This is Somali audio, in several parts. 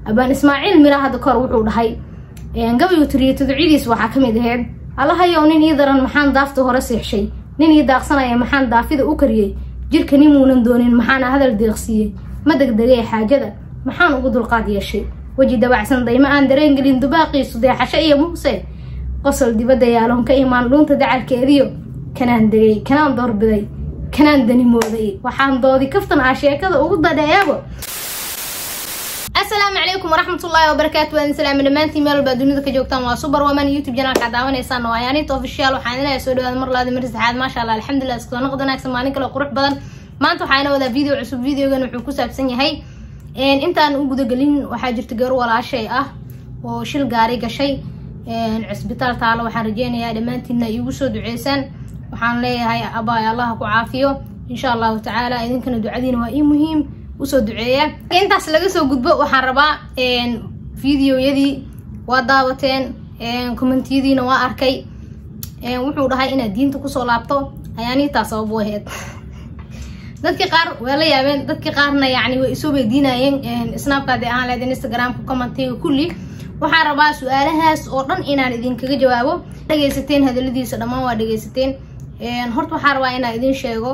abaan ismaaciil mira hadda kahor wuxuu dhahay gabaygu tiriyo tuducyadiis waxaa ka mid aheyd allahayow nin ii daran maxaan daafta hore seexshay nin ii daaqsanaya maxaan daafida u kariyey jirka nimuunan doonin maxaana hadal deeqsiiyey ma degdegay xaajada maxaan ugu dulqaad yeeshay weji dabacsan dayma aan dareen gelin dubaaqiisu deexasho iyo muuse qosol dibadda yaaloon ka imaan dhuunta dacalkeediyo kanaan degay kanaan doorbiday kanaan danimooday waxaan doodi kaftan ah sheekada ugu dadheeyaabo asalaamu calaykum waraxmatullaahi wabarakaatu waan salaami dhammaantiin meel walbaa dunida ka joogtaan waa super woman youtube janaalka daawanaysaan waa yaaniinta official waxaan ilaahay soo dhawaada mar laadi mar saddexaad maasha allah alxamdulilah iskasoo noqod wanaagsan maalin kale qurux badan maanta waxaana wadaa video cusub videogan wuxuu ku saabsan yahay intaan u gudagelin waxaa jirta gabar walaashay ah oo shil gaari gashay cisbitaal taalo waxaan rajeynayaa dhammaantiinna iigu soo duceysaan waxaan leeyahay abaay allaha ku caafiyo insha allahu tacaala idinkana ducadiina waa ii muhiim usoo duceeya intaas laga soo gudbo waxaan rabaa videoyadii waa daawateen commentiyadiina waa arkay wuxuu dhahay inaad diinta kusoo laabto ayaaniitaa sabab u aheyd dadkii qaar waa la yaabeen dadkii qaarna yani way isoo weydiinayeen snapkaadi ahaan leed instagramka commentiga kulli waxaan rabaa su-aalahaas oo dhan inaan idinkaga jawaabo dhegaysateen hadaladiisa dhammaan waa dhegaysateen horta waxaan rabaa inaan idin sheego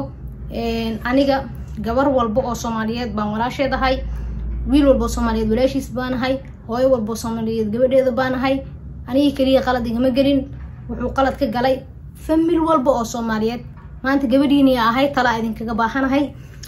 aniga gabar walba oo soomaaliyeed baan walaasheedahay wiil walba oo soomaaliyeed walaashiis baanahay hooyo walba oo soomaaliyeed gabadheeda baanahay anigii keliya qalad igama gelin wuxuu qalad ka galay famil walba oo soomaaliyeed maanta gabadhiiniya ahay talaa idinkaga baahanahay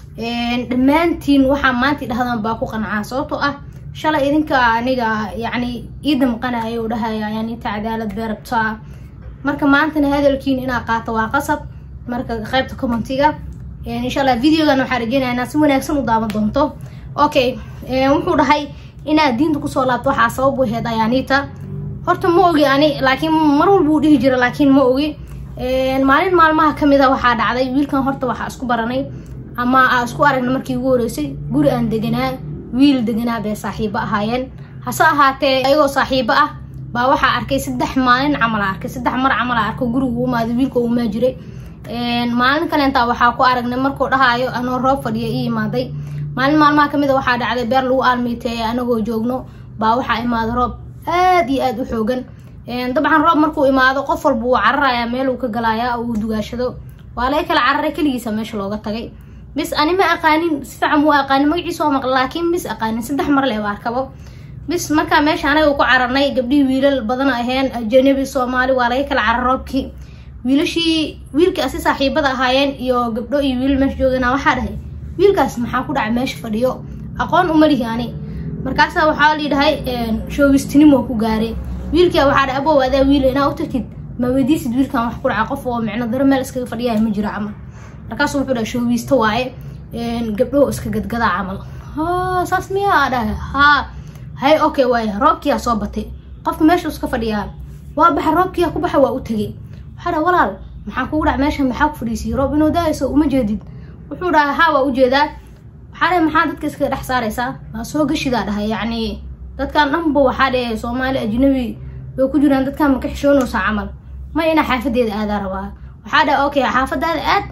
dhammaantiin waxaa maanta dhahdaan baa ku qancaa sababtoo ah shalay idinka aniga yacni ii damqanaya oo dhahaya yaninta cadaalad bee rabtaa marka maantana hadalkiin inaa qaato waa qasab marka qaybta commentiga insha allah videogan waxaa rajeynaya inaad si wanaagsan u daawan doonto okay wuxuu dhahay inaad diinta kusoo laabto waxaa sabab u aheyd ayaaniita horta ma ogi ani laakiin mar walba uu dhihi jira laakiin ma ogi maalin maalmaha kamid a waxaa dhacday wiilkan horta waxaa isku baranay ama aa isku aragna markii ugu horeysay guri aan deganaa wiil deganaa bay saaxiibo ahaayeen hase ahaatee ayagoo saaxiibo ah baa waxaa arkay saddex maalin camal a arkay saddex mar camal a arko guriga u imaaday wiilka u imaa jiray maalin kaleentaa waxaa ku aragnay markuu dhahaayo anoo roob fadhiya ii imaaday maalin maalmaha kamid a waxaa dhacday beer lagu aalmiiteeya anagoo joogno baa waxaa imaaday roob aad iyo aad u xoogan dabcan roob markuu imaado qof walba wuu cararayaa meel uu ka galayaa uu dugaashado waa laga kala cararay keligiisa meesha looga tagay bis ani ma aqaanin si fiican muu aqaanin magaciisa oo maqla laakiin bis aqaanin saddex mar leh arkabo bis markaa meesha anaga ku cararnay gabdhihii wiilal badan aheen ajanabi soomaali waa laga kala carar roobkii wiilashii wiilkii asi saaxiibada ahaayeen iyo gabdho iyo wiilal meesha joogana waxaa dhahay wiilkaas maxaa ku dhacay meesha fadhiyo aqoon umalihi ani markaasa waxaa layidhahay shoogistinimo ku gaaray wiilkia waxaa dhahay abow adaa wiil inaa u tagtid ma weydiisid wiilkan wax ku dhaca qof oo micno daro meel iskaga fadhiyahay ma jiro camal markaasu wuxuu dhahay shoogiista waaye gabdhoho iska gadgadaa camal ha saas miyaa dhahay haa hay okay waaye roobkiyaa soo batay qofka meesha iska fadhiyaa waa baxa roobkiyaa ku baxa waa u tegay waxaa dhaha walaal maxaa kugu dhac meesha maxaa ku fadhiisiyay roob inuu daayso uma jeedid wuxuu dhahay haa waa ujeedaa waxaa dhahay maxaa dadka iskaga dhex saaraysaa waa soo gashidaa dhahay yacni dadkan dhanba waxaa dhahe soomaali ajnabi way ku jiraan dadkan ma ka xishoonaysaa camal ma inaa xaafadeeda aadaa rabaa waxaa dhahay okay xaafadaada aad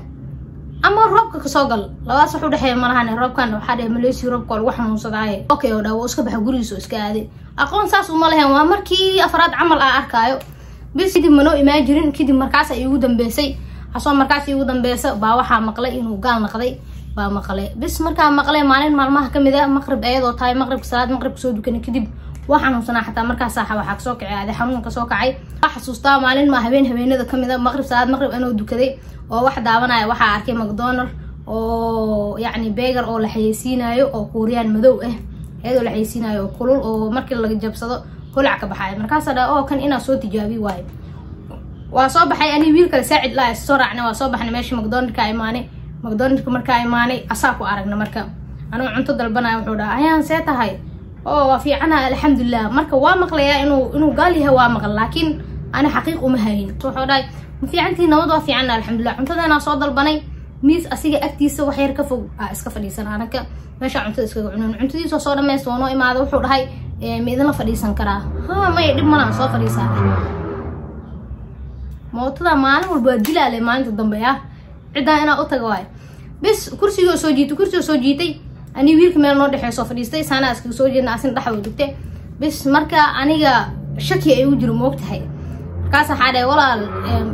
ama roobka kasoo gal labadaas wax u dhexeeya malahane roobkan waxaa dhahe maleysi roobka lagu xanuunsadaaye okay oo dhaa wuu iska baxa gurigiisa oo iska aaday aqoon saas uma lahayn waa markii afraad camal aa arkaayo bis kadib manoo imaan jirin kadib markaas iigu dambeysay asoo markaas iigu dambeysa baa waxaa maqlay inuu gaal naqday baa maqlay bis markaa maqlay maalin maalmaha kamid a maqrib ayadoo tahay maqribka salaad maqribka soo dukanay kadib waa xanuunsanaa xataa markaas saaxa waxaa kasoo kacay aaday xanuun kasoo kacay waa xasuustaa maalin maa habeen habeenada kamid a maqrib salaad maqrib anoo dukaday oo wax daawanaya waxaa arkay macdonald oo yacni beegar oo la xayeysiinayo oo kuuriyaan madow ah iyadoo la xayeysiinayo oo kulul oo markii laga jabsado holac ka baxaaya markaasa dha oo kan inaa soo tijaabi waayo waa soo baxay ani wiil kale saacid laa soo raacnay waa soo baxnay meesha macdonaldka imaanay macdonaldka markaa imaanay asaa ku aragna marka anigu cunto dalbanaya wuxuu dhaha ayaan see tahay oo waa fiicana alxamdulilah marka waa maqlayaa inuu inuu gaal yahay waa maqal laakiin ani xaqiiq uma hayin wuxuu dhahay ma fiicantii nabad waa fiicana alxamdulilah cuntadeenaa soo dalbanay miis asiga agtiisa wax yar ka fog aa iska fadhiisan anaka meesha cuntada iskaga cunan cuntadiisa soo dhamaysta waa noo imaada wuxuu dhahay ma idinla fadhiisan karaa ha maya dhib malaan soo fadhiisaa mootada maalin walba waa dilaale maalinta dambe ah ciddaan inaa u taga waayo bis kursigoo soo jiitay kursigoo soo jiitay ani wiilka meel noo dhexeysoo fadhiistay saanaa iskaga soo jeedna asin dhaxwa degte bis marka aniga shaki ay u jiro moog tahay markaas waxaa dhahay walaal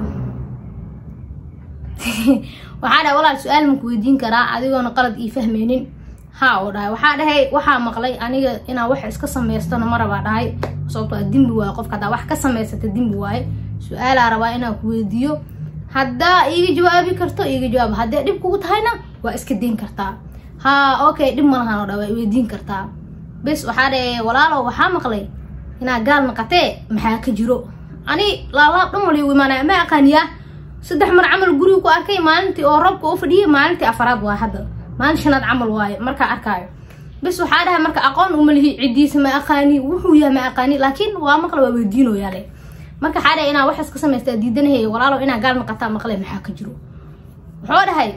waxaa dhahay walaal su-aal maku weydiin karaa adigoona qalad ii fahmeynin haa oo dhahay waxaa dhahay waxaa maqlay aniga inaa wax iska samaystana ma rabaa dhahay sababtoo dembi waaye qofka haddaa wax ka samaysata dembi waaye su-aalaa rabaa inaan ku weydiiyo haddaa iiga jawaabi karto iiga jawaab haddee dhib kugu tahayna waa iska dayn kartaa haa okay dhib malahan oo dha waa weydiin kartaa bis waxaa dhahe walaalow waxaa maqlay inaa gaal naqatee maxaa ka jiro ani laalaab dhan waligu imaanaya ma aqaaniyaa saddex mar camal guriga ku arkay maalintii oo robka u fadhiyay maalintii afaraad waa hadda maalin shanaad camal waaye markaa arkaayo bis waxaa dhahay marka aqoon uma lihi ciddiisa ma aqaani wuxuu yahay ma aqaani laakiin waa maqla waa weydiinoyaale marka waxaa dhahay inaa wax iska samaysta diidanahay walaalow inaa gaal naqataa maqle maxaa ka jiro wuxuu dhahay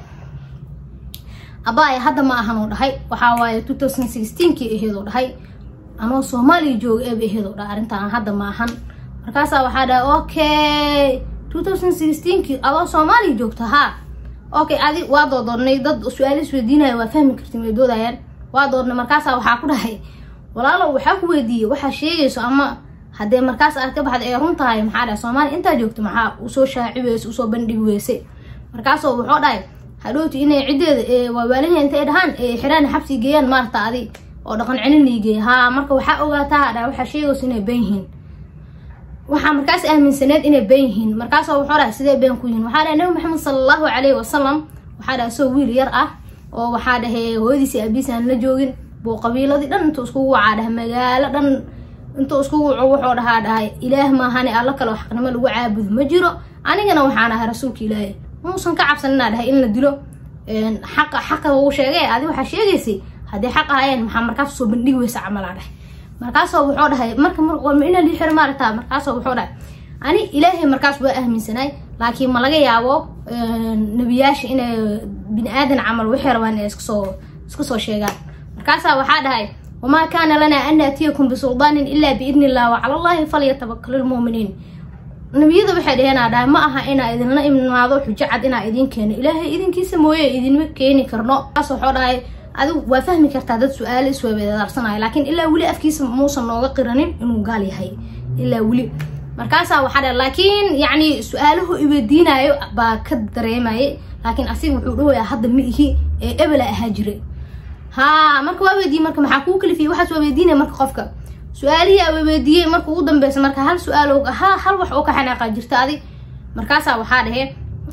abaaya hadda ma ahanoo dhahay waxaa waaye two thousand sixteenkii aheedoo dhahay anoo soomaaliya jooga eeba aheedoo dhahay arrintaan hadda ma ahan markaasaa waxaa dhahay okay two thousand sixteenkii adoo soomaaliya joogta haa okay adi waa doodoodnay dad su-aalo isweydiinaya waa fahmi kartin way doodayaan waa doodnay markaasaa waxaa ku dhahay walaalow waxaa ku weydiiyey waxaa sheegayso ama haddee markaas aad ka baxda ee run tahay maxaa dhahay soomaaliya intaa joogta maxaa usoo shaaci weyse usoo bandhigi weyse markaasoo wuxuu dhahay hadhowti inay ciddeeda waawaalihii intay dhahaan xiraan xabsi geeyaan maarta adi oo dhaqan celin geeya haa marka waxaa ogaataa dha waxaa sheegayso inay been yihiin waxaa markaas aaminsaneed inay been yihiin markaasoo wuxuu dhahay sidee been ku yihiin waxaa dhahay nabi maxamed sala allahu calayhi wasalam waxaa dhahay isagoo wiil yar ah oo waxaa dhahay hooyadiisi aabiisi aan la joogin buu qabiiladii dhan intuu iskugu wacaa dhahay magaalo dhan intuu iskugu waco wuxuu dhahaa dhahay ilaah maahane alla kale xaqnimo lagu caabudo ma jiro anigana waxaan ahay rasuulka ilaahay muusan ka cabsan inaa dhahay in la dilo xaqa xaqa uu sheegay adi waxaa sheegaysay haddii xaq ahayeen maxaa markaas soo bandhigi weysa camalaa dhahay markaasoo wuxuu dhahay marka inaa lii xiro maaragtaa markaasoo wuxuu dhahay ani ilaahay markaas waa aaminsanaay laakiin ma laga yaabo nebiyaasha inay bini aadan camal waxay rabaan inay iskasoo iska soo sheegaan markaasaa waxaa dhahay wamaa kaana lanaa an naatiyakum bisuldaanin ilaa biidni illah wacala allahi falyatawakal lmuuminiin nabiyada waxay dhaheenaa dhahay ma aha inaa idinla imaado xujo cad inaa idiin keeno ilaahay idinkiisa mooye idinma keeni karno kaas waxuu dhahay adigu waa fahmi kartaa dad su-aalo iswaabeedaarsanayo laakiin ilaa weli afkiisa muusan nooga qiranin inuu gaal yahay ilaa weli markaasaa waxaa dhahay laakiin yacni su-aaluhu iweydiinayo baa ka dareemayay laakiin asiga wuxuu dhahoyaa hadda ma ihi ee ebela ahaa jiray haa marka waa weydiiyey marka maxaa kuu kalifiyay waxaas waa weydiinaya marka qofka su-aalihii aa weydiiyey marka ugu dambeysa marka hal su-aal ha hal wax oo ka xanaaqa jirta adig markaasaa waxaa dhahe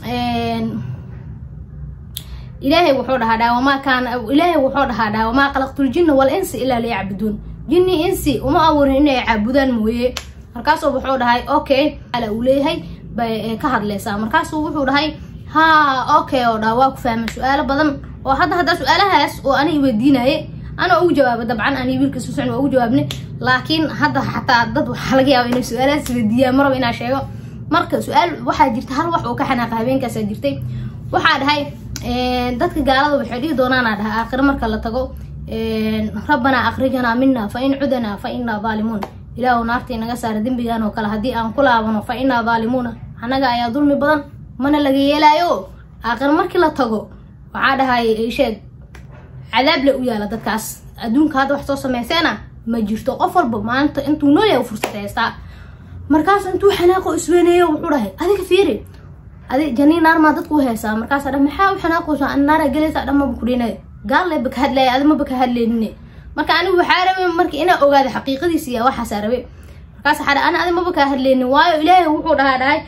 ilaahay wuxuu dhahaa dhaa wamaa kaana ilaahay wuxuu dhahaa dhaa wamaa khalaqtul jinna wal insi ilaa liyacbuduun jinni insi uma abuurin inay caabudaan mooye markaasuu wuxuu dhahay okay ala uu leeyahay bay ka hadleysaa markaasuu wuxuu dhahay haa okay oo dhaa waa ku fahmay su-aalo badan oo hadda haddaa su-aalahaas oo ani weydiinaye ana ugu jawaaba dabcan ani wiilka suusan waa ugu jawaabnay laakiin hadda xataa dad waxaa laga yaaba inay su-aalahaas weydiiyaan maraba inaa sheego marka su-aal waxaa jirta hal wax oo ka xanaaqa habeenkaasaa jirtay waxaa dhahay dadka gaalada waxay dhihi doonaanaa dhahay aakhiro marka la tago rabbanaa akhrijanaa mina fa in cudanaa fa inaa daalimuun ilaahu naartii naga saara dembigan oo kale haddii aan ku laabano fa inaa daalimuuna annaga ayaa dulmi badan mana laga yeelaayo aakhiro markii la tago waxaa dhahay sheeg cadaab le u yaala dadkaas adduunka hadda wax soo sameyseena ma jirto qof walba maanta intuu nool yahay fursad haystaa markaas intuu xanaaqo isweyneeyo wuxuu dhahay adiga fiiri adi janii naar maa dadku haysaa markaasa dha maxaa u xanaaqaysa naara gelaysa dhan maba kudhina gaal le baka hadlaya adi maba ka hadleynine marka anigu waxaa rabe marka inaa ogaada xaqiiqadiisa iyo waxaasaa rabe markaas waxaa ana adi maba kaa hadleynin waayo ilaahay wuxuu dhahaa dhahay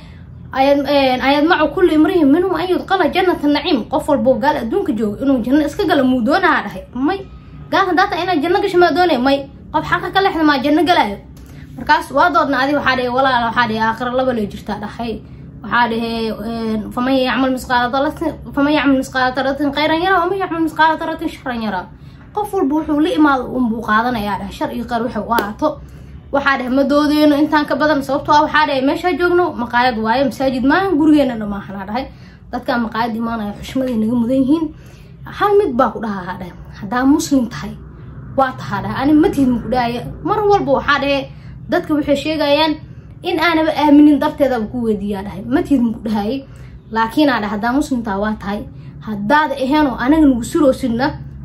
ayaad macu kulli imrihim minhum an yudqala jannata naciim qof walbo gaal adduunka jooga inuu janno iska gala muu doonaha dhahay may gaal hadaata inaad janno gasho maa doonay may qof xaqa ka lexda maa janno galaayo markaas waa doodna adi waxaa dhahe walaala waxaa dhahe aakhira laba lee jirtaa dhahay waxaa dhahe faman yacmal misqaala daratin faman yacmal misqaala daratin khayran yara waman yacmal misqaala daratin sharan yara qof walba wuxuu la imaado unbuu qaadanayaa dhahay shar iyo qeyr waxay u ahaato waxaa dhahe ma doodeyno intaan ka badan sababtoo ah waxaa dhahe meeshaa joogno maqaayad waayo masaajid maahan gurigeena dhamaahanaa dhahay dadkaa maqaayad imaanaya xushmaday naga mudan yihiin hal mid baa ku dhahaa dhahe haddaa muslim tahay waa tahaa dhahay ani matihid maku dhahaya mar walba waxaa dhahe dadka waxay sheegayaan in aanaba aaminin darteedaba ku weydiiyaa dhahay matihid maku dhahayay laakiinaa dhahay haddaa muslim tahay waa tahay haddaada aheenoo anaga nagu suroosidna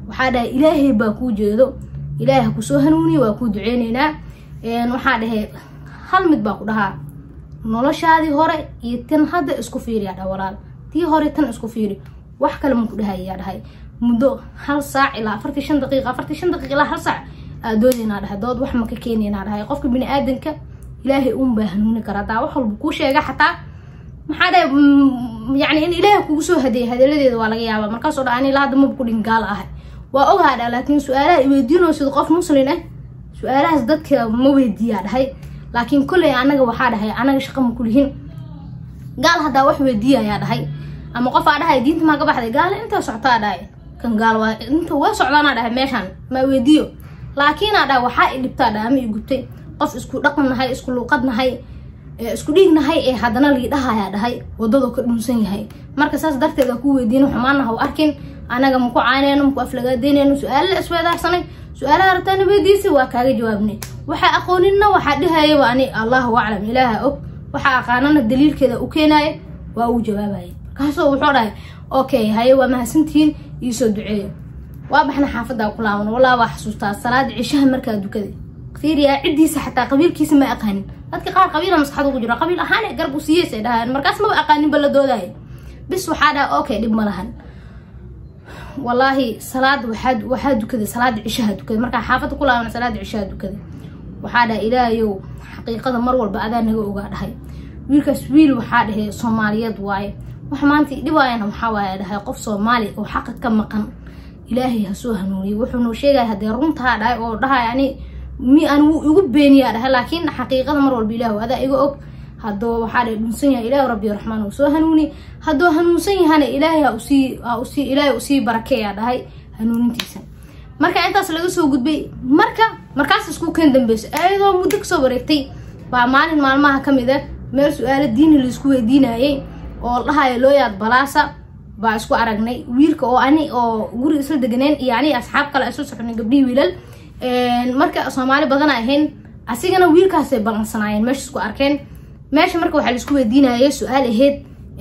waxaa dhahay ilaahay baa kuu jeedo ilaahay ha kusoo hanuuniye waa kuu duceyneynaa waxaa dhahay hal mid baa ku dhahaa noloshaadii hore iyo tan hadda isku fiiriyaa dha walaal tii hore tan isku fiiri wax kale maku dhahayaa dhahay muddo hal saac ilaa afartii shan daqiiqa afartii shan daqiiqa ilaa hal saac aadoodinaa dhahay dood wax maka keenaynaa dhahay qofka bini aadanka ilaahay uun baa hanuuni karaa hadaa wax walba kuu sheega xataa maxaa dhahay yani in ilaahay kugu soo hadeeyay hadaladeeda waa laga yaabaa markaasoo dha ani ilaa hadda maba kudhin gaala ahay waa ogaa dha laakiin su-aalaha iweydiinoo sida qof muslin ah su-aalahaas dadka ma weydiiyaa dhahay laakiin kolley anaga waxaa dhahay anaga shaqa ma kulihin gaal haddaa wax weydiiyayaa dhahay ama qofaa dhahay diinta maa ka baxday gaala intaa socotaa dhahay kan gaal waa inta waa socdaanaa dhahay meeshaan ma weydiiyo laakiinaa dhahay waxaa i dhibtaa dhahay ama i gubtay qof isku dhaqan nahay isku luuqad nahay isku dhiig nahay ee haddana lii dhahayaa dhahay wadadoo ka dhunsan yahay marka saas darteed a ku weydiina xumaana ha u arkin anaga maku cayneyno maku aflagaadeyneyno su-aalo la isweedaarsanay su-aalaha rabtaana weydiisay waa kaaga jawaabnay waxaa aqooninna waxaa dhahayaba ani allahu aclam ilaaha og waxaa aqaanana daliilkeeda u keenaaya waa uu jawaabaya markaasoo wuxuu dhahay okay haye waa mahadsantihiin iisoo duceeyo waa baxna xaafaddaa ku laaban walaa waa xasuustaa salaada cishaha markaa dukada fiiriyaa ciddiisa xataa qabiilkiisa ma aqaanin dadka qaar qabiila maskaxda ugu jira qabiil ahaan garab u siiyeysa dhahaan markaas maba aqaaninba la doodaya bis waxaa dhaha okay dhib ma lahan wallaahi salaada waxaa waxaa dukaday salaada cishaha dukaday markaa xaafadda ku laaban salaada cishaha dukaday waxaa dhahay ilaahayow xaqiiqada mar walba adaa naga ogaa dhahay wiilkaas wiil waxaa dhahay soomaaliyeed waaye wax maanta dhibaayana waxaa waaya dhahay qof soomaali oo xaqa ka maqan ilaahay ha soo hanuuniye wuxuu noo sheegaya haddee runtaa dhahay oo dhahay ani mi aan wuu igu beeniyaa dhahay laakiin xaqiiqada mar walba ilaahu adaa iga og hadduu waxaa dhahay dhunsan yahay ilaahi rabbi raxmaan uu soo hanuuni hadduu hanuunsan yahana ilaahay ha usii ha usii ilaahay usii barakeeyaa dhahay hanuunintiisa marka intaas laga soo gudbay marka markaas isku keen dambeyso ayadoo muddo kasoo wareegtay baa maalin maalmaha ka mid ah meel su-aalo diini laisku weydiinayay oo dhahayo looyaad balaasa baa isku aragnay wiilka oo ani oo guriga isla deganeen iyo ani asxaab kale isla soconay gabdhihii wiilal marka soomaali badana ahayn asigana wiilkaasay balansanaayeen meesha isku arkeen meesha marka waxaa laisku weydiinayay su-aal ahayd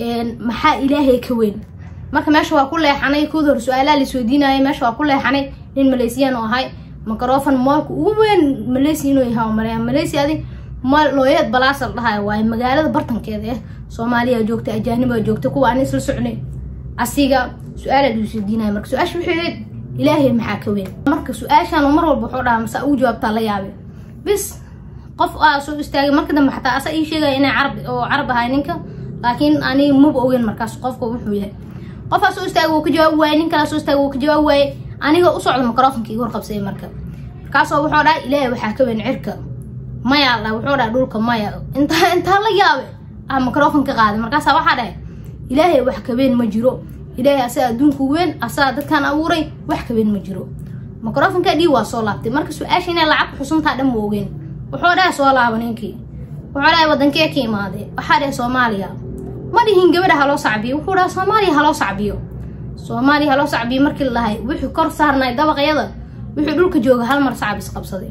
maxaa ilaahay ka weyn marka meesha waa ku leexanay kood hor su-aalaha laisweydiinayay meesha waa ku leexanay nin malaysiyan oo ahay microfon moolka ugu weyn malaysia inuu yahay oo maleeya malaysia adi mool looyeed balaasa la dhahayo waaye magaalada bartankeeda ah soomaaliya joogta ajaanibaa joogta kuwa aan isla socnay asiga su-aala laisweydiinaya marka su-aasha waxay ahayd ilaahay maxaa ka weyn marka su-aashaan mar walba wuxuu dhahaa mase ugu jawaabtaa la yaabe bis qof aa soo istaagay marka dambe xataa asa ii sheegaya inay carab oo carab ahay ninka laakiin ani maba ogeyn markaas qofka wuxuu yahay qofaa soo istaagay wuu ka jawaabi waaye nin kalaa soo istaagay wuu ka jawaabi waaye aniga u socda microfonka iga horqabsay marka markaasoo wuxuu dhahay ilaahay waxaa ka weyn cirka maya la wuxuu dhahay dhulka maya intaa intaa la yaabe ah microfon ka qaaday markaasaa waxaa dhahay ilaahay wax ka weyn ma jiro ilaahay asaga adduunku weyn asaga dadkaan abuuray wax ka weyn ma jiro microfonka dhii waa soo laabtay marka su-aasha inay lacag xusuntaa dhan ma ogeyn wuxuu dhahay soo laaba ninkii wuxuu dhahay wadankee ka imaaday waxaa dhahay soomaaliya ma dhihin gabadha haloo sacbiyo wuxuu dhahay soomaaliya haloo sacbiyo soomaaliya haloo sacbiyo markii la dhahay wixii kor saarnay dabaqyada wixii dhulka jooga hal mar sacab isqabsaday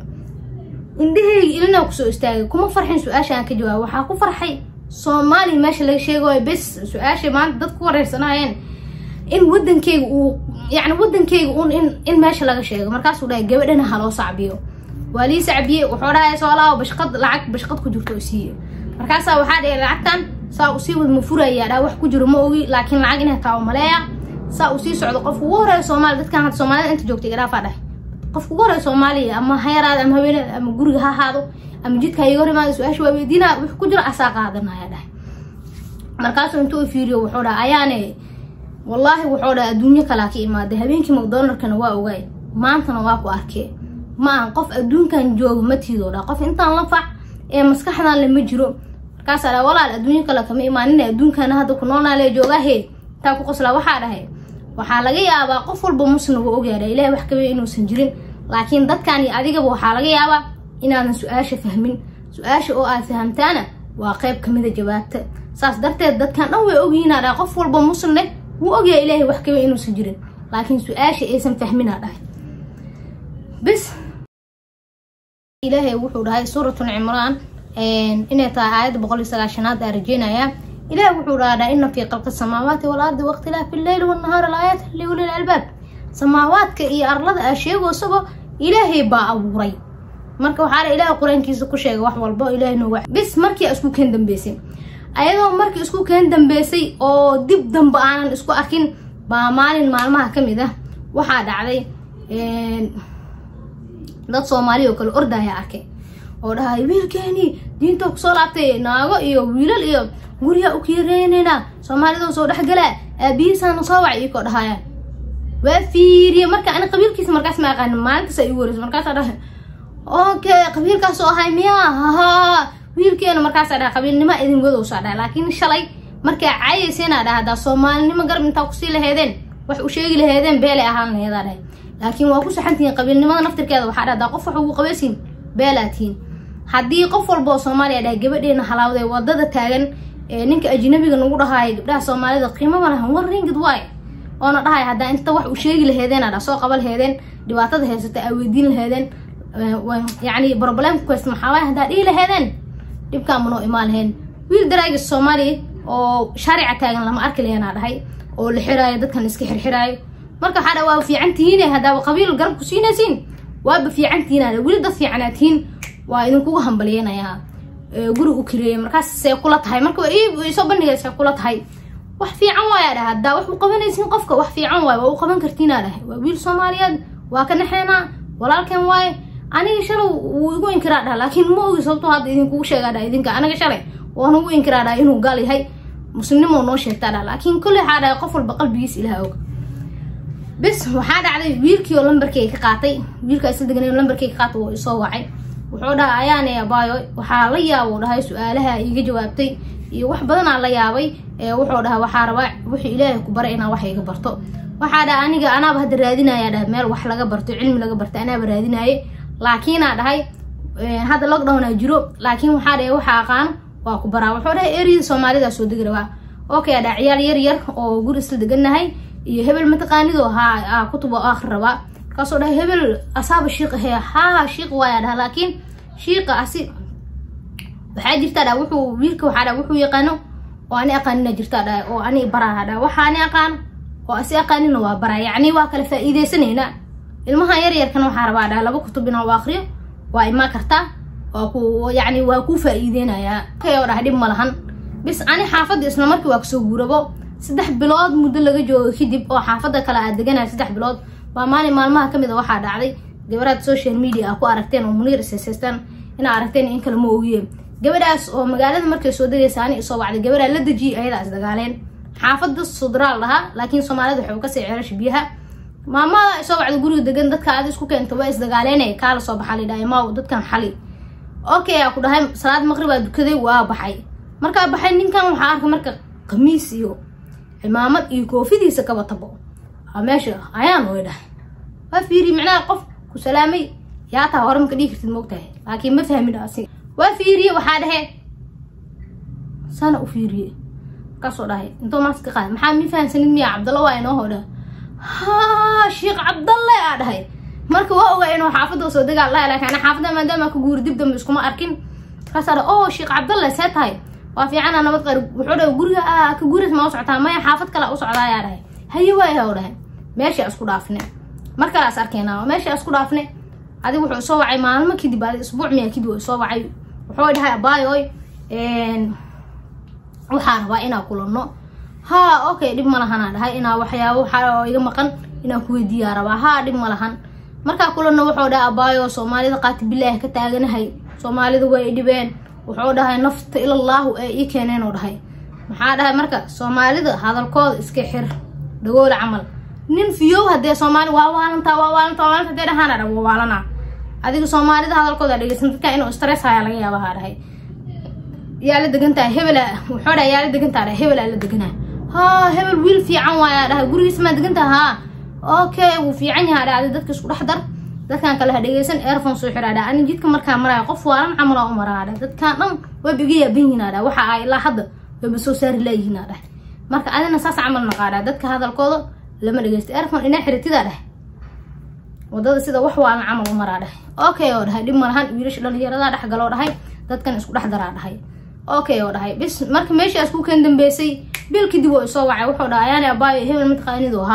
indhahayga ilinaa kusoo istaagay kuma farxin su-aasha aan ka jawaabo waxaa ku farxay soomaaliya meesha laga sheegayo bes su-aasha maanta dad ku wareersanayeen in wadankeyga uu yani wadankeyga un in in meesha laga sheego markaasuu dhahay gabadhana haloo sacbiyo waa lii sacbiye wuxuu dhahay soo laabo bashqad lacag bashqad ku jirto siiye markaasaa waxaa dhahay lacagtan saa usii wad ma furayaa dhaa wax ku jiro ma ogi laakiin lacag inay taa maleeya saa uu sii socdo qofka ugu horeeya soomaaliya dadkan hadda soomaalida inta joogtay garaafaa dhahay qofka ugu horeeya soomaaliya ama ha yaraada ama haweeneeda ama guriga ha ahaado ama jidka ha iga hor imaada su-aasha waa weydiinaa wix ku jiro asaa qaadanaya dhahay markaasuu intuu fiiriyo wuxuu dhaha ayaane wallaahi wuxuu dhaha adduunyo kalaa ka imaaday habeenkii macdonalkana waa ogaay maantana waa ku arkee ma aan qof adduunkan jooga matiidoo dha qof intaan la fac ee maskaxdan le ma jiro markaasaa dha walaal adduunyo kale kama imaanina adduunkana hadda ku noolnaale joogaahe taa ku qoslaa waxaa dhahay waxaa laga yaabaa qof walba musna wuu ogyaadha ilahay wax kawe inuusan jirin laakiin dadkan iyo adigaba waxaa laga yaabaa inaadan su-aasha fahmin su-aasha oo aad fahamtaana waa qayb kamida jawaabta saas darteed dadkan dhan way ogyihiinaa dhahay qof walba muslimne wuu ogyahay ilaahay wax kawe inuusan jirin laakiin su-aasha aysan fahminaa dhahay bis ilaahay wuxuu dhahay suuratun cimraan inay tahay aayadda boqol iyo sagaashanaad aa rajeynayaa ilaahay wuxuu dhahaa ina fii qalqi samaawaati walardi wakhtilaafi illeyli wannahaari laayaat liulil albaab samaawaadka iyo arlada aa sheegoysaba ilaahay baa abuuray marka waxaa la ilaahay qur-aankiisa ku sheegay wax walbo ilaahay nooga bis markii isku keen dambeysay ayadoo markii isku keen dambeysay oo dib dambe aanan isku arkin baa maalin maalmaha ka mid ah waxaa dhacday dad soomaaliya oo kale ordaya arkay oo dhahay wiilkeeni diinta kusoo laabtay naago iyo wiilal iyo guryaa u kiireynayna soomaalida soo dhexgalaa aabihiisaana soo wacay ikoo dhahayaan waa fiiriye marka ani qabiilkiisa markaas ma aqaanin maalintaas ay igu wareyso markaasaa dhahay okay qabiilkaasoo ahay miyaa hahaa wiilkeena markaasaa dhahay qabiilnimo idin wadowsaa dhahay laakiin shalay markaa caayayseena dhaha haddaa soomaalinimo garab intaa kusii laheedeen wax u sheegi laheedeen beelay ahaan laheedaa dhahay laakiin waa ku saxantihiin qabiilnimada naftirkeeda waxaa dhahdaa qof wax ugu qabaysiin beelaa tihiin haddii qof walba oo soomaaliya dhahay gabadheena halaawday wadada taagan ee ninka ajnabiga nagu dhahaaya gabdhaha soomaalida qiimo ma lahan war ringid waay oona dhahay haddaa inta wax u sheegi laheedeen adha soo qaba laheedeen dhibaatada haysata aa weydiin laheedeen yacni problemka ku haysta maxaa waay haddaa dhihi laheedeen dhibkaa manoo imaan laheen wiil daraagis soomaaliya oo shaarica taagan lama arki laheena dhahay oo la xiraayo dadkan iska xirxiraayo marka waxaa dha waaba fiican tihiine haddaaba qabiil garab ku siinaysiin waaba fiican tihiin adha weli dad fiicanaa tihiin waa idinkugu hambaliyeynayaa guri u kireeyay markaas see kula tahay marka soo bandhigaysa kula tahay wax fiican waaya dhaha haddaa wax u qabanaysiin qofka wax fiican waay waa u qaban kartiinaa dhahay waa wiil soomaaliyeed waa ka naxeenaa walaalkeen waaye aniga shalay wuu igu inkiraa dhaha laakiin ma ogi sababto hadda idinkugu sheegaa dhaha idinka aniga shalay waan ugu inkiraa dhaha inuu gaal yahay muslimnimo noo sheegtaa dhaha laakiin kolley waxaa dhahay qof walba qalbigiis ilaha og bis waxaa dhacday wiilkii oo lambarkay ka qaatay wiilkaa isla deganay lambarkay ka qaatay wuu isoo wacay wuxuu dhaha ayaane abaayo waxaa la yaabo dhahay su-aalaha iiga jawaabtay iyo wax badanaa la yaabay wuxuu dhaha waxaa rabaa wuxuu ilaahay ku baray inaa wax iga barto waxaa dhaha aniga anaaba hadda raadinaya dhaha meel wax laga barto cilmi laga barto anaaba raadinaye laakiinaa dhahay hadda lockdownaa jiro laakiin waxaa dhahay waxa aqaano waa ku baraa wuxuu dhahay eriyada soomaalida soo degi rabaa okay dhaha ciyaal yar yar oo guri isla degannahay iyo hebel mataqaanido haa kutub oo akhri rabaa markaasoo dhahay hebel asaaba shiiq ahee haa shiiq waaya dhaha laakiin shiiqa asi waxaa jirtaa dha wuxuu wiilka waxaa dha wuxuu yaqaano oo ani aqaanina jirtaa dha oo ani baraha dha waxa ani aqaano oo asi aqaanina waa bara yacni waa kala faa'iidaysanayna ilmaha yar yarkana waxaa rabaa dha laba kutub inaa u akriyo waa imaa kartaa waa ku yacni waa kuu faa'iideynayaa kay oo dhaha dhib ma lahan bis ani xaafadda isla markii waa kasoo guurabo saddex bilood muddo laga joogo kadib oo xaafadda kale aad deganaya saddex bilood baa maalin maalmaha kamid a waxaa dhacday gabaraad social media a ku aragteen oo muniir ishayshaystaan inaa aragteen in kale ma ogiye gabadhaas oo magaalada markay soo degaysa ani isoo wacday gabadhaa la dejiyay ayadaa isdagaaleen xaafada sudraal lahaa laakiin soomaalida waxay kasii celasha biyaha maamada isoo wacda guriga degan dadka aad isku keenta waa isdagaaleen kaala soo baxa lidhahay maaw dadkan xali okay aa ku dhahay salaad maqribaa dukaday waa baxay markaa baxay ninkan waxaa arkay marka khamiis iyo cimaamad iyo koofidiisa kaba tabo meesha ayaan way dhahay waa fiiri micnaha qof ku salaamay yaa taa hore maka dhigi kartid moogtahay laakiin ma fahmin asi waa fiiriye waxaa dhahe sana u fiiriye markaasoo dhahay intoo maaska qaad maxaa mi fahansanid miya cabdalla waa inoo hodha haa sheekh cabdalle aa dhahay marka waa ogaa inuu xaafadda soo degaa laha laakiin ana xaafadda maadaama ka guuri dib dambe iskuma arkin markaasaa dhaha oo sheekh cabdalle see tahay waa fiicana nabad qari wuxuu dhahay guriga aa ka guuras ma u socotaa maya xaafad kale u socdaa ayaa dhahay haye waaya u dhahay meesha isku dhaafne mar kalaas arkeenaa meesha isku dhaafne adig wuxuu soo wacay maalmo kadib adi isbuuc miya kadib u soo wacay wuxuu dhahay abaayoy waxaa rabaa inaa kulanno haa okay dhib ma lahanaa dhahay inaa waxyaabo waxaa iga maqan inaan ku weydiiyaa rabaa haa dhib ma lahan markaa kulanno wuxuu dhahay abaayo soomaalida qaati bilaahi ka taaganahay soomaalida way dhibeen wuxuu dhahay nafta ilallaahu ee ii keeneen oo dhahay maxaa dhahay marka soomaalida hadalkooda iska xir dhagoola camal nin fiyow hadee soomaali waa waalantaa waa waalantaa waa waalantaa hadee dhahaana dha waa waalanaa adiga soomaalida hadalkooda dhegeysan dadka inuu stress hayaa laga yaaba haa dhahay yaa la degantahay hebela wuxuu dhahay yaa la degantaa dhahay hebelaa la deganaa haa hebel wiil fiican waayaa dhahay gurigiisa maa degantaha haa okay wuu fiican yahaa dhahay dadka isku dhex dar dadkan kale ha dhegeysan airphone soo xiraa dhahay ani jidka markaa maraya qof waalan camalaa u maraa dhahay dadkan dhan wayba iga yaaban yihiin dhahay waxa ay ilaa hadda wayba soo saari laayihiin dhahay marka adina saas camal naqaa dhahay dadka hadalkooda lama dhegeysto airphone inaa xiratidaa dhahay wadada sida wax waalan camal u maraa dhahay okay oo dhahay dhib malahan wiilasha dhalinyaradaa dhex galoo dhahay dadkan isku dhex daraa dhahay okay oo dhahay bis marka meeshaas ku kan dambeysay bil kadib oo isoo wacay wuxuu dhahay ayaani abaayo hebel mataqaanido haa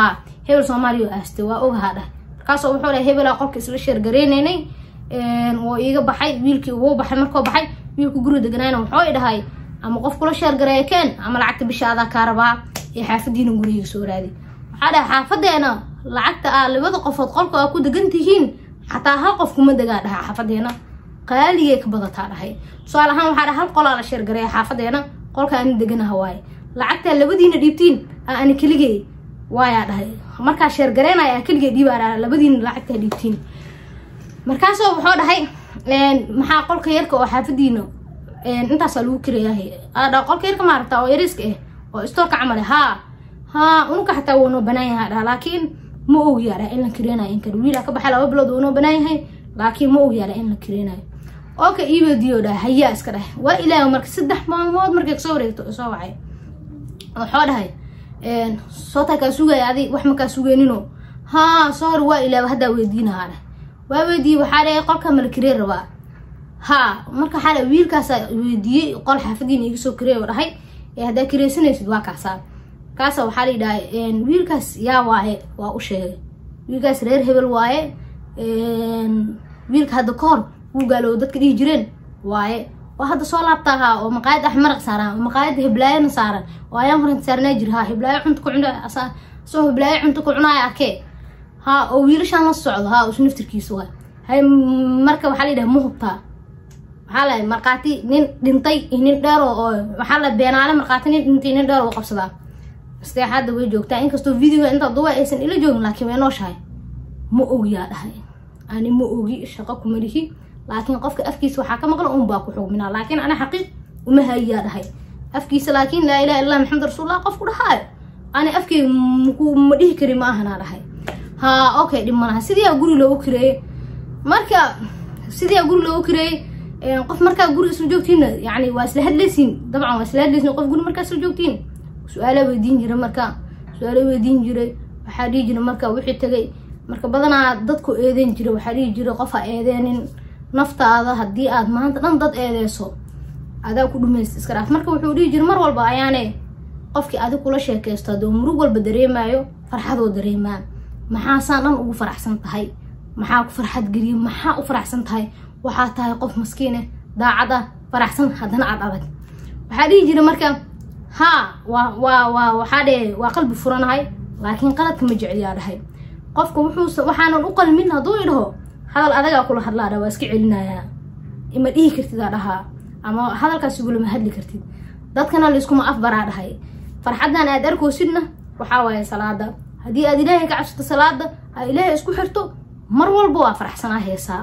hebel soomaaliya oo aastay waa ogahaa dhah markaasoo wuxuu dhahay hebelaa qolka isla sheergareynaynay oo iiga baxay wiilkii ugu baxay markuu baxay wiilku guri deganaayna wuxuu i dhahay ama qof kula sheergareeya keen ama lacagta bisha adaa kaa rabaa ee xaafadiina guriga soo raadi waxaa dhahay xaafadeena lacagta aa labada qofood qolka aa ku degan tihiin xataa hal qof kuma degaa dhaha xaafadeena qaaligay ka badataa dhahay tusaale ahaan waxaa dhahay hal qolaa la sheergareeya xaafadeena qolka ani deganaha waaye lacagtaa labadiina dhiibtiin aa ani keligey waayaa dhahay markaa sheergareynaya aa keligey dhiibaa dhaha labadiina lacagtaa dhiibtiin markaasoo wuxuu dhahay maxaa qolka yarka oo xaafadiina intaasaa lagu kirayahay adha qolka yarka maaragta oo yariiska ah oo istoorka camal haa haa unuka xataa wuu noo banaan yahay dhaha laakiin ma ogyaa dhaha in la kireenayo in kale wiilaa ka baxay laba bilood wuu noo banaan yahay laakiin ma ogyaa dhaha in la kireenayo ooka iibadiyo dhaha hayaa iska dhahay waa ilaahay marka saddex maalmood markay kasoo wareegto soo wacay waxoo dhahay sootaa kaa sugaya adi wax makaa sugeenino haa soo hor waa ilaaba haddaa weydiinahaa dhahay waa weydiiyey waxaa dhahay qolka mala kiree rabaa haa marka waxaa dhahay wiilkaasaa weydiiyey qol xaafadiina iga soo kirey oo dhahay ee haddaa kireysanaysid waa kaasaa kaasa waxaa la yidhaha wiilkaas yaa waaye waa u sheegay wiilkaas reer hebel waaye wiilka hadda ka hor wuu gaalow dadka dhihi jireen waaye oo hadda soo laabtaahaa oo maqaayad ax maraq saaran oo maqaayadda heblaayana saaran oo ayaan horanta saarnaa jir haa heblaayo cunta ku cuna asoo heblaayo cunta ku cunaaya arkee haa oo wiilashaan la socdo haa isu naftirkiisa waay hay marka waxaa la yidhaha ma hubtaa waxaa la markhaati nin dhintay iyo nin dheer oo waxaa la beenaale markhaati nin dhintay nin dheer oo qabsadaa masteexaadda way joogtaa inkastoo videoga intaa duwa aysan ila joogin laakiin way nooshahay ma ogyaa dhahay ani ma ogi shaqo kuma lihi laakiin qofka afkiisa waxaa ka maqla un baa ku xugminaa laakiin ana xaqiiq uma hayaa dhahay afkiisa laakiin laa ilaha illah maxamed rasuulullah qofku dhahaayo ani afkay ma dhihi kari ma ahanaa dhahay haa okay dhib malaha sidiiaa guri loogu kireeyey marka sidiiaa guri loogu kireeyey qof markaa guri isla joogtiinna yani waa isla hadlaysiin dabcan waa isla hadlaysiin qof guri markaa isla joogtiin su-aala weydiin jira marka su-aala weydiin jiray waxaa dhihi jira marka wixii tagay marka badanaa dadku eedeyn jira waxaa dhihi jira qof ha eedeenin naftaada haddii aad maanta dhan dad eedeyso adaa ku dhumaysta iska dhaaf marka wuxuu dhihi jira mar walba ayaane qofkii adig kula sheekaysto hadduu murug walba dareemaayo farxadoo dareemaa maxaasaan dhan ugu faraxsan tahay maxaa ku farxad geliya maxaa u faraxsan tahay waxaa tahay qof maskiine daacad ah faraxsan haddana aad adag waxaa dhihi jira marka haa waa waa waa waxaa dhee waa qalbi furanahay laakiin qaladka ma jecliyaa dhahay qofka wuxuu waxaanan u qalmin hadduu idhaho hadal adagaa kula hadlaa dha waa iska celinayaa ima dhihi kartid aa dhahaa ama hadalkaas igulama hadli kartid dadkana layskuma afbaraa dhahay farxaddan aad arkoosidna waxaa waaye salaada haddii aad ilaahay ka cabsato salaada aa ilaahay isku xirto mar walba waa faraxsanaa heesaa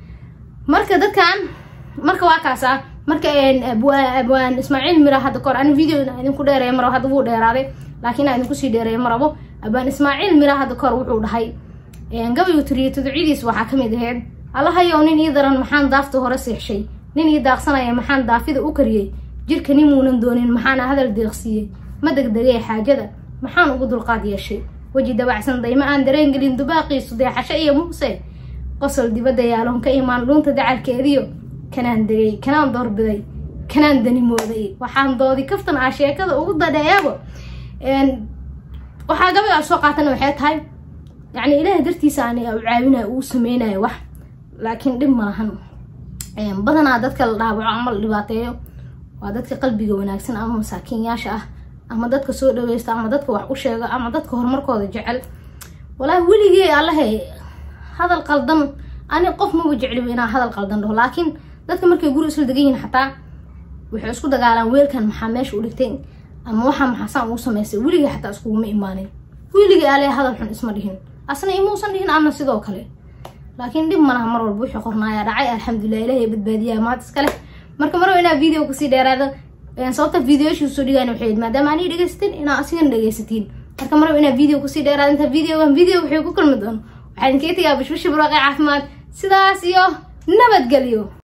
marka dadkan marka waa kaasaa marka abwaan ismaaciil mira hadda kahor ani video idinku dheereeya marabo hadda wuu dheeraaday laakiin aan idinku sii dheereeya marabo abwaan ismaaciil mira hadda kahor wuxuu dhahay gabaygu tiriyo tuducyadiis waxaa kamid aheyd allahayow nin ii daran maxaan daafta hore seexshay nin ii daaqsanaya maxaan daafida u kariyey jirka nin muunan doonin maxaana hadal deeqsiiyey ma degdegay xaajada maxaan ugu dulqaad yeeshay weji dabacsan dayma aan dareengelin dubaaqiisu deexasho iyo muuse qosol dibadda yaaloon ka imaan dhuunta dacalkeediyo kanaan degay kanaan doorbiday kanaan danimooday waxaan doodi kaftan ah sheekada ugu dadheeyaabo waxaa gabaygaa soo qaatana waxay tahay yacni ilaahay dartiisa aan u caawinayo uu sameynayo wax laakiin dhib malahan badanaa dadka la dhaawaco ama la dhibaateeyo waa dadka qalbiga wanaagsan ama masaakiinyaasha ah ama dadka soo dhaweysta ama dadka wax u sheega ama dadka horumarkooda jecel walaahi weligee allahe hadal qaldan ani qof maba jecliba inaa hadal qaldan dhaho laakiin dadka markay guri isla degan yihin xataa waxay isku dagaalaan weelkan maxaa meesha u dhigtay ama waxaa maxaasaan uu samaystay weligii xataa iskuguma imaanin weligii ale hadal xun isma dhihin asna imuusan dhihin ama sidoo kale laakiin dhib malaha mar walba wixii qornaaya dhacay alxamdulilah ilahay badbaadiyaa maad iskale marka marwaba inaa video kasii dheeraado sababta videoyashii soo dhigaan waxay maadaama ani dhegaysatin inaa asigana dhegaysatiin marka marwaba inaa video kasii dheeraado inta videogan video waxay ku kulmi doon waxaa idinkaga tegaa bashbashi barwaaqe caafimaad sidaas iyo nabadgelyo